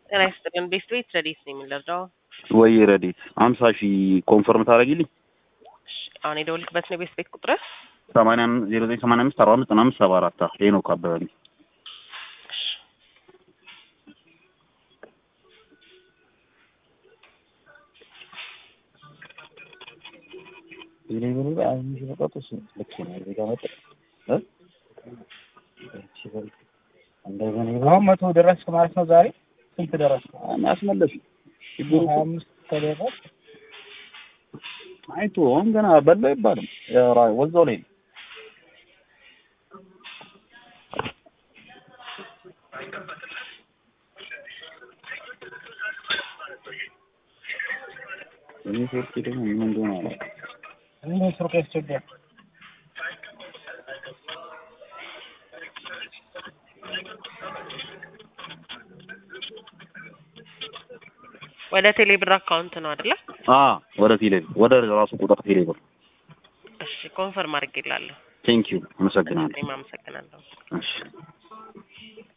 ጤና ይስጥልን። ቤስት ቤት ረዲት ነው የሚለርዳው ወይ ረዲት አምሳ ሺህ ኮንፈርም ታደርጊልኝ? አሁን የደወልክበት ነው ቤስት ቤት ቁጥር ሰማንያ ዜሮ ዘጠኝ ሰማንያ አምስት አርባ አምስት ዘጠና አምስት ሰባ አራት ሄኖክ አበበ ነኝ። አሁን መቶ ደረስክ ማለት ነው። ዛሬ ስንት ደረስክ? አስመለሱ ሀያ አምስት ከደረስክ አይቶ አሁን ገና በላ አይባልም። ወዛው ላይ ነው። ኔትወርክ ደግሞ ምን እንደሆነ አላውቅም። ምን ስልክ ያስቸግራል? ወደ ቴሌብር አካውንት ነው አይደለ? አ ወደ ቴሌ ወደ ራሱ ቁጥር ቴሌ ብር። እሺ ኮንፈርም አድርጌላለሁ። ቴንክ ዩ አመሰግናለሁ። እኔም አመሰግናለሁ። እሺ